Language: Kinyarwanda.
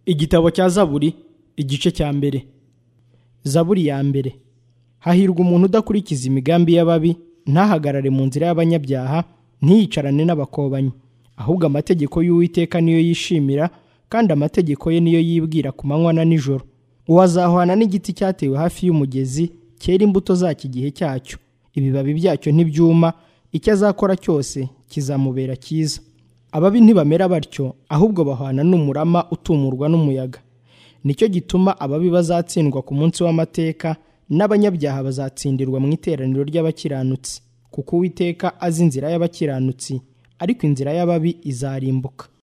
igitabo cya zaburi igice cya mbere zaburi ya mbere hahirwa umuntu udakurikiza imigambi y'ababi ntahagarare mu nzira y'abanyabyaha ntiyicarane n'abakobanyi ahubwo amategeko y'uwiteka niyo yishimira kandi amategeko ye niyo yibwira ku manywa na nijoro uwo azahwana n'igiti cyatewe hafi y'umugezi cyera imbuto zacyo igihe cyacyo ibibabi byacyo ntibyuma icyo azakora cyose kizamubera cyiza ababi ntibamera batyo ahubwo bahwana n'umurama utumurwa n'umuyaga nicyo gituma ababi bazatsindwa ku munsi w'amateka n'abanyabyaha bazatsindirwa mu iteraniro ry'abakiranutsi kuko uwiteka azi inzira y'abakiranutsi ariko inzira y'ababi izarimbuka